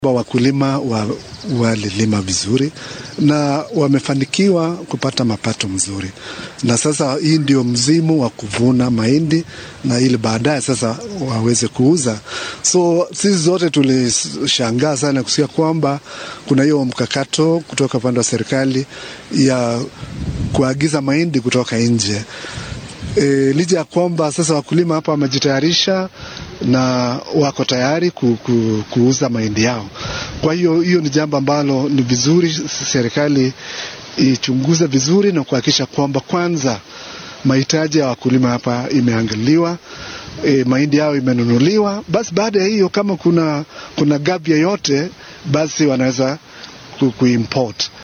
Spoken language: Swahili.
Wakulima walilima wa vizuri na wamefanikiwa kupata mapato mzuri, na sasa hii ndio mzimu wa kuvuna mahindi na ili baadaye sasa waweze kuuza. So sisi zote tulishangaa sana kusikia kwamba kuna hiyo mkakato kutoka upande wa serikali ya kuagiza mahindi kutoka nje. E, licha ya kwamba sasa wakulima hapa wamejitayarisha na wako tayari ku, ku, kuuza mahindi yao. Kwa hiyo hiyo ni jambo ambalo ni vizuri serikali ichunguze vizuri na kuhakikisha kwamba kwanza mahitaji ya wakulima hapa imeangaliwa, e, mahindi yao imenunuliwa. Basi baada ya hiyo kama kuna, kuna gap yoyote basi wanaweza ku, kuimport.